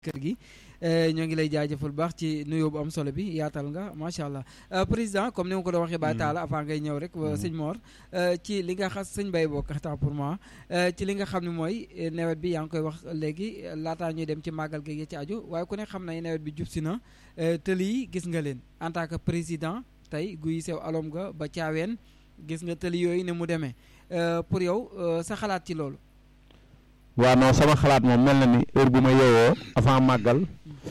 kër gi ñoo ngi lay jaajëfal baax ci nuyoo bu am solo bi yaatal nga macha allah président comme ni ma ko doon waxee Baye Talla avant ngay ñëw rek sëñ Mor ci li nga xas sëñ Baye bokk temps pour moi ci li nga xam ne mooy nawet bi yaa ngi koy wax léegi laataa ñuy dem ci màggal gi ci aju waaye ku ne xam nañ nawet bi jub si na tëli yi gis nga leen en tant que président tey guy sew alom nga ba caaween gis nga tëli yooyu ne mu demee pour yow sa xalaat ci loolu waaw non sama xalaat moom mel na ni heure bu ma yeewoo avant màggal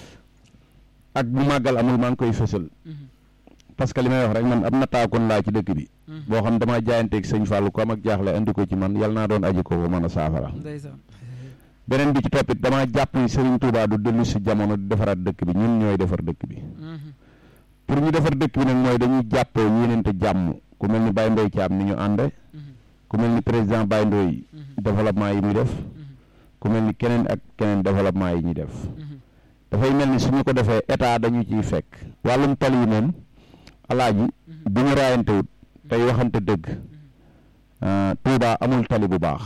ak bu màggal amul maa ngi koy fësal parce que li may wax rek man am na taakoon laa ci dëkk bi boo xam damaa jaayanteeg sëñ Fallou ko am ak jaaxle andi ko ci man yal naa doon aji ko ko mën a saafara beneen bi ci toppit damaa jàpp ni Serigne Touba du dellu si jamono di defaraat dëkk bi ñun ñooy defar dëkk bi pour ñu defar dëkk bi nag mooy dañuy jàppoo yéenante jàmm ku mel ni Baye Ndoye Thiam ni ñu ànde ku mel ni président Baye Ndoye développement yi muy def ku mel ni keneen ak keneen développement yi ñuy def dafay mel ni suñu ko defee état dañu ciy fekk wàllum tali yi moom alaaji bu ñu raayantewut tey waxante dëgg Touba amul tali bu baax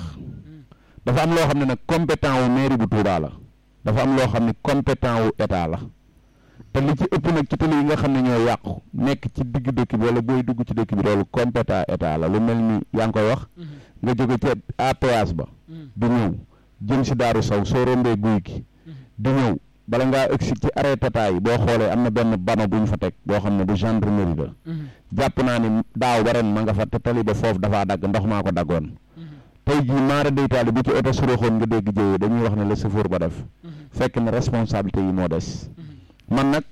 dafa am loo xam ne nag compétent wu mairie bu Touba la dafa am loo xam ne compétent wu état la te li ci ëpp nag ci tali yi nga xam ne ñoo yàqu nekk ci digg dëkk bi wala booy dugg ci dëkk bi loolu compétent état la lu mel ni yaa ngi koy wax nga jóge ci APS ba di ñëw jëm si daaru saw soo rombee guy gi di ñëw bala ngaa ëgsi ci arrêté yi boo xoolee am na benn bano bu ñu fa teg boo xam ne bu gendarmerie la jàpp naa ni daaw ba ren ma nga fa te tali ba foofu dafaa dagg ndox maa ko daggoon tey jii maara deytaali bu ci oto suroxoon nga dégg jëyee dañuy wax ne la chauffeur ba def fekk ne responsabilité yi moo des man nag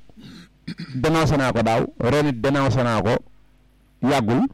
dénoncé naa ko daaw ren it dénoncé naa ko yàggul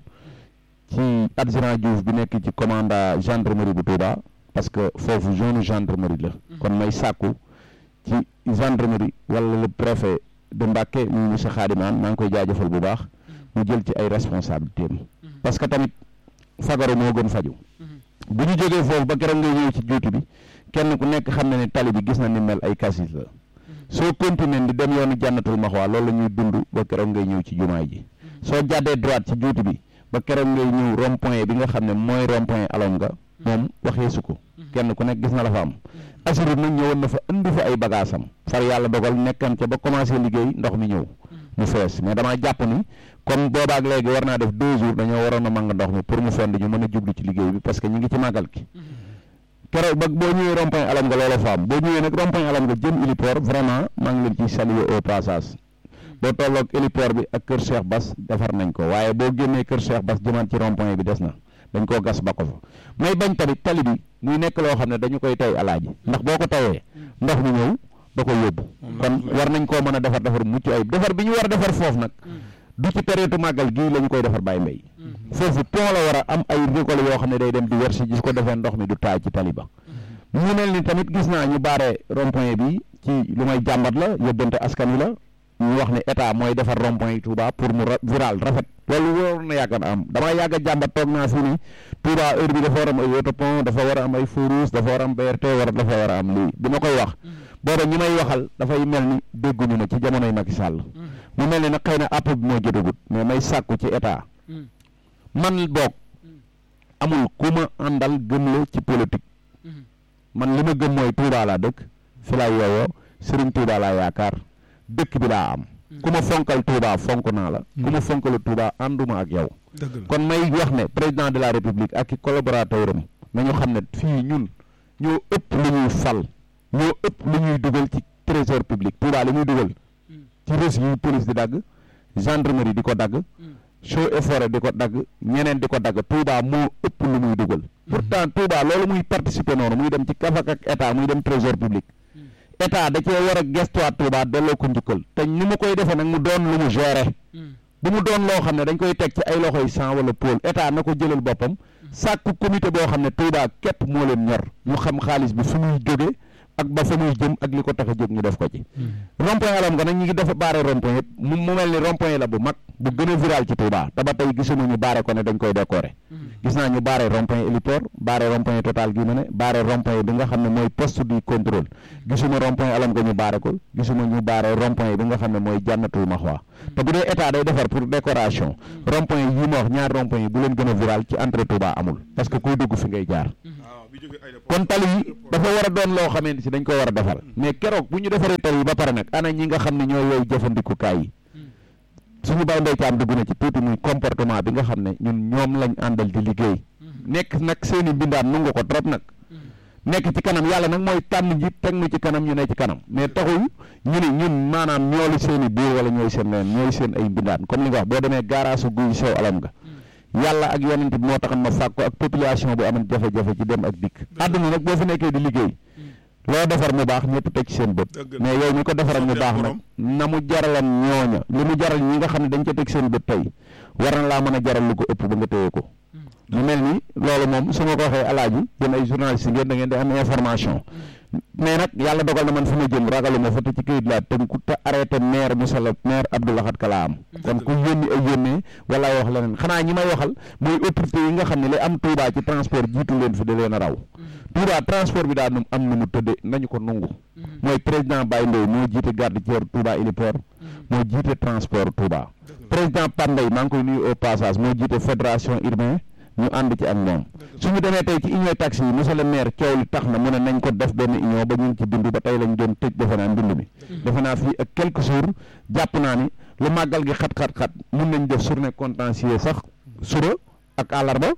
ci adjudant Diouf bi nekk ci commandant gendarmerie bu Touba parce que foofu zone gendarmerie la kon may sàkku ci gendarmerie wala le préfet de Mbacké mu monsieur Khadiman maa ngi koy jaajëfal bu baax mu jël ci ay responsabilité am parce que tamit fagaru moo gën faju bu ñu jógee foofu ba keroog ngay ñëw ci juuti bi kenn ku nekk xam na ne tali bi gis na ni mel ay kasis la soo continuer di dem yoonu jànnatul maxwaa loolu la ñuy dund ba keroog ngay ñëw ci jumaay ji soo jàddee droite ci juuti bi ba keroog ngay ñëw rond point bi nga xam ne mooy rond point alom nga moom waxee su ko kenn ku nekk gis na la fa am assuré nag ñëwoon na fa indi fa ay bagaasam far yàlla dogal nekkan ca ba commencé liggéey ndox mi ñëw mu fees mais damaa jàpp ni comme boobaak léegi war naa def deux jours dañoo waroon a màng ndox mi pour mu fend ñu mën a jublu ci liggéey bi parce que ñu ngi ci màggal ki keroog ba boo ñëwee rond point alam nga loola fa am boo ñëwee nag rond point alam nga jëm héliport vraiment maa ngi leen ciy saluer au passage boo tolloog héliport bi ak kër Cheikh Bass defar nañ ko waaye boo génnee kër Cheikh Bass jëmaat ci rond point bi des na dañ koo gas ba ko fa may bañ tamit tali bi muy nekk loo xam ne dañu koy tey alaaji ndax boo ko tawee ndox mi ñëw da ko yóbbu kon war nañ koo mën a defar defar mucc ayib defar bi ñu war a defar foofu nag du ci période màggal gii la ñu koy defar bàyyi mbay foofu pont la war a am ay récolte yoo xam ne day dem di wersi gis ko defee ndox mi du taay ci tali ba mu mel ni tamit gis naa ñu baare rond-point bi ci lu may jàmbat la yóbbante askan wi la ñu wax ne état mooy defar rond-point yi Touba pour mu viral rafet loolu waroon na yàgg na am damaa yàgg a jàmbat toog naa fii ni Touba heure bi dafa war a am ay autopont dafa war a am ay feu rouge dafa war a am BRT war dafa war a am lii bi ma koy wax booba ñi may waxal dafay mel ni dégguñu ma ci jamonoy Macky Sall mu mel ni nag xëy na app bi moo jotagut mais may sàkku ci état man boog amul ku ma àndal gëmloo ci politique man li ma gëm mooy Touba laa dëkk fi laa yeewoo Serigne Touba laa yaakaar dëkk bi laa am ku ma fonkal Touba fonk naa la ku ma fonkalu Touba ànduma ak yow kon may wax ne président de la république ak i collaborateur am nañu xam ne fii ñun ñoo ëpp lu ñuy fal ñoo ëpp lu ñuy dugal ci trésor public Touba li muy dugal ci reçu yi police di dagg gendarmerie di ko dagg Eaux et Forêts di ko dagg ñeneen di ko dagg Touba moo ëpp lu muy dugal pourtant Touba loolu muy participer noonu muy dem ci kafak ak état muy dem trésor public état da cee war a gestuwaat Touba delloo ko njukkal te ni mu koy defee nag mu doon lu mu gérer bu mu doon loo xam ne dañ koy teg ci ay loxoy sang wala pôle état na ko jëlal boppam sàkku comité boo xam ne Touba képp moo leen ñor ñu xam xaalis bi fu muy jóge ak ba fa muy jëm ak li ko tax a jóg ñu def ko ci rond-point alam nga nag ñu ngi dafa baare rond-point yëpp mu mu mel ni rond-point la bu mag bu gën a viral ci Touba te ba tey gisuma ñu baare ko ne dañ koy décorer gis naa ñu baare rond-point héliport baare rond-point total gi ma ne baare rond-point bi nga xam ne mooy poste du contrôle gisuma rond-point alam nga ñu baare ko gisuma ñu baare rond-point bi nga xam ne mooy jànnatul maxwa te bu dee état day defar pour décoration rond-point yi ma wax ñaar rond-point yi bu leen gën a viral ci entrée Touba amul parce que kuy dugg fi ngay jaar kon tali yi dafa war a doon loo xamante si dañ ko war a defar mais keroog bu ñu defaree tali yi ba pare nag ana ñi nga xam ne ñooy yow jëfandikukaay yi suñu bay ndey caam dugg na ci tuuti muy comportement bi nga xam ne ñun ñoom lañ àndal di liggéey nekk nag seeni mbindaan nu nga ko trop nag nekk ci kanam yàlla nag mooy tànn njiit teg nu ci kanam ñu ne ci kanam mais taxul ñu ne ñun maanaam ñoolu seen i buur wala ñooy seen leen ñooy seen ay mbindaan comme li nga wax boo demee gaaraasu guy sew alam nga yàlla ak yonent bi moo taxan ma fàkk ko ak population bu amoon jafe-jafe ci dem ak dikk àdduna nag boo fi nekkee di liggéey loo defar mu baax ñëpp teg ci seen bët mais yow ñu ko defaral mu baax nag na mu jaralan ñooña li mu jaral ñi nga xam ne dañ ca teg seen bët tey war na laa mën a jaral lu ko ëpp ba nga téye ko mu mel ni loolu moom su ma ko waxee alaaji yéen ay journaliste ngeen da ngeen di am information mais nag yàlla dogal na man fi ma jëm ragaluma fa te ci këyit laa tënku te arrêté maire Moussa la maire Abdou Lahad Ka laa am kon ku yónni ay yónnee wala wax leneen xanaa ñi may waxal mooy autorité yi nga xam ne li am Touba ci transport jiitu leen fi da leen a raw Touba transport bi daa am nu mu tëdde nañu ko nungu mooy président Baye Ndoye moo jiite garde tiers Touba héliport moo jiite transport Touba président Pandey maa ngi koy nuyu au passage moo jiite fédération urbain ñu ànd ci ak moom suñu demee tey ci union taxi yi monsieur le maire coow li tax na mu ne nañ ko def benn union ba ñu ngi ci bindu ba tey lañ doon tëj defe naa mbind mi defe naa fii ak quelques jours jàpp naa ni lu màggal gi xat-xat-xat mun nañ def journée contentieuse sax suba ak àllarba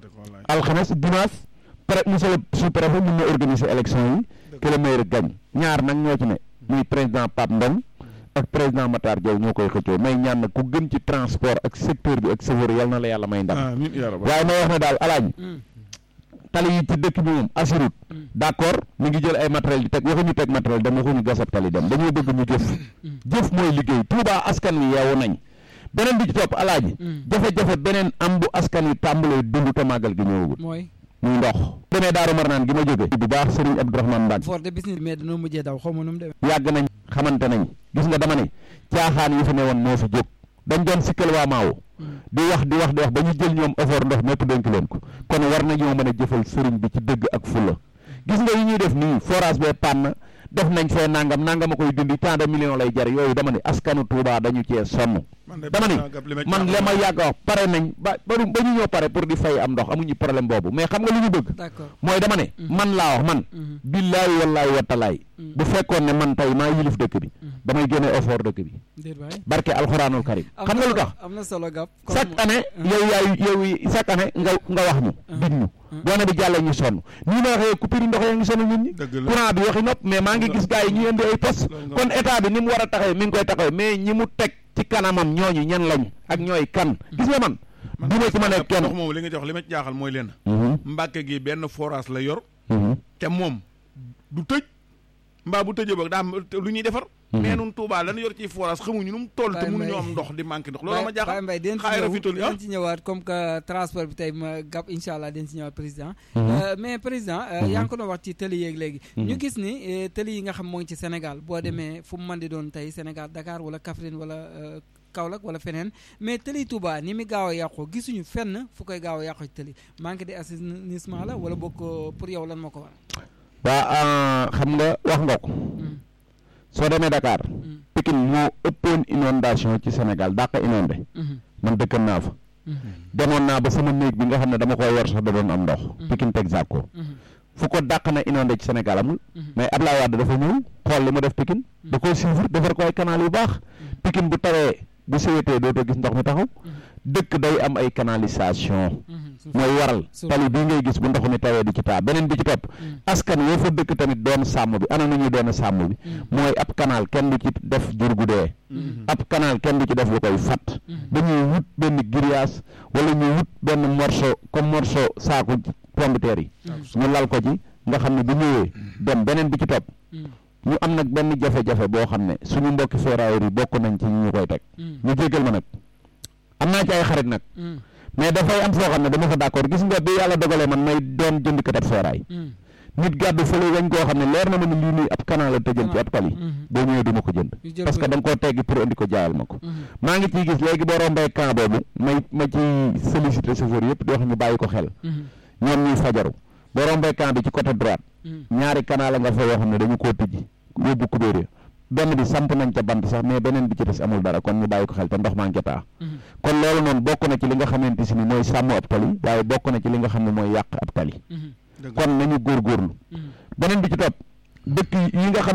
alxames dimanche pré monsieur le sous-préfet mun na organiser élection yi que le maire gagne ñaar nag ñoo ci ne muy président Pape Ndong ak président Matar Diaw ñoo koy xëccoo may ñaan nag ku gën ci transport ak secteur bi ak chauffeur yal na la yàlla may ndam waaye may wax ne daal alaaji tali yi ci dëkk bi moom assurut d' accord mi ngi jël ay matériel di teg waxuñu teg matériel dem waxuñu gasab tali dem dañoo bëgg ñu jëf jëf mooy liggéey Touba askan wi yeewu nañ beneen bi ci topp alaaji jafe-jafe beneen am bu askan wi tàmbalee dund te màggal gi ñëwagul muy ndox demee daaru marnaan gi ma jóge bu baax Serigne Abdourahmane Mbacke for de business mais dañoo mujjee daw xaw ma nu mu demee yàgg nañ xamante nañ gis nga dama ne caaxaan yi fi ne woon moo fi jóg dañ doon sikkal waa maawo di wax di wax di wax ba ñu jël ñoom effort ndox mépp dénk leen ko kon war nañoo mën a jëfal sëriñ bi ci dëgg ak fulla gis nga yi ñuy def nii forage bee pann def nañ fee nangam nangam a koy dindi tant de millions lay jar yooyu dama ne askanu Touba dañu cee sonn dama ne man li ma yàgg a wax pare nañ ba ba ñu ñoo pare pour di fay am ndox amuñu problème boobu mais xam nga lu ñu bëgg mooy dama ne man laa wax man billaahi wallaahi watalaay bu fekkoon ne man tey maa yilif dëkk bi damay génne effort dëkk bi barke alxuraanul karim xam nga lu tax am na solo gab chaque année yow yaay yow chaque année nga nga wax ñu dig ñu boo ne bi jàllee ñu sonn nii ma waxee coupure ndox yaa ngi sonn nit ñi courant bi waxi nopp mais maa ngi gis gars yi ñu indi ay poste kon état bi ni mu war a taxawee mi ngi koy taxawee mais ñi mu teg ci kanamam ñooñu ñan lañ ak ñooy kan gis nga man du ma ci ma ne kenn ndox moom li nga jox li ma ci jaaxal mooy leen mbàkke gi benn forage la yor te moom du tëj mbaa bu tëjee boog daa lu ñuy defar mais nun Touba lan yor ci forage xamuñu nu mu toll te mënuñu am ndox di manqué ndox loolu ma jaaxal mbay den xaay rafetlu den ci ñëwaat comme que transport bi tey ma gàpp incha allah den ci ñëwaat président mais président yaa ngi ko doon wax ci tëli yeeg léegi ñu gis ni tëli yi nga xam moo ngi ci Sénégal boo demee fu mu mën di doon tey Sénégal Dakar wala Kaffrine wala Kaolack wala feneen mais tëli Touba ni mi gaaw a yàqoo gisuñu fenn fu koy gaaw a yàqoo ci tëli manque de assainissement la wala boog pour yow lan moo ko war waa xam nga wax nga ko soo demee Dakar Pikine moo ëppoon inondation ci Sénégal dàq inondé man dëkkan naa fa demoon naa ba sama néeg bi nga xam ne dama koy yor sax da doon am ndox Pikine Texaco fu ko dàq na inondé ci Sénégal amul mais Ablaye Wade dafa ñëw xool li mu def Pikine da koo suivre defar ko ay canal yu baax Pikine bu tawee bu séwétee dootoo gis ndox mi taxaw dëkk day am ay canalisation mooy waral tali bii ngay gis bu ndox mi tawee di ci taa beneen bi ci topp askan woo fa dëkk tamit doon sàmm bi ana nañu doon sàmm bi mooy ab canal kenn du ci def jur gu dee ab canal kenn du ci def lu koy fat dañuy wut benn grillage wala ñuy wut benn morceau comme morceau saaku pombiteer yi ñu lal ko ci nga xam ne bu ñëwee dem beneen bi ci topp ñu am nag benn jafe-jafe boo xam ne suñu mbokki ferrailleurs yi bokk nañ ci ñu koy teg ñu jéggal ma nag am naa ci ay xarit nag mais dafay am foo xam ne dama fa d'accord gis nga bi yàlla dogalee man may doon jënd katab feeraay nit gàddu fële wañ koo xam ne leer na ma ne lii nii ab canal la tëjal ci ab tali boo ñëwee du ma ko jënd parce que da nga koo teggi pour indi ko jaayal ma ko maa ngi ciy gis léegi boo rombee camp boobu may ma ci sollicité chauffeur yëpp di wax ñu bàyyi ko xel ñoom ñuy fajaru boo rombee camp bi ci côté droite ñaari canal la nga fa yoo xam ne dañu koo tëjji yóbbu kubéer ya benn bi samp nañ ca bant sax mais beneen bi ci des amul dara kon ñu bàyyi ko xel te ndox maa ngi taa kon loolu noonu bokk na ci li nga xamante si ni mooy sàmm ab tali waaye bokk na ci li nga xam ne mooy yàq ab tali Dëgg kon nañu góorgóorlu beneen bi ci topp dëkk yi nga xam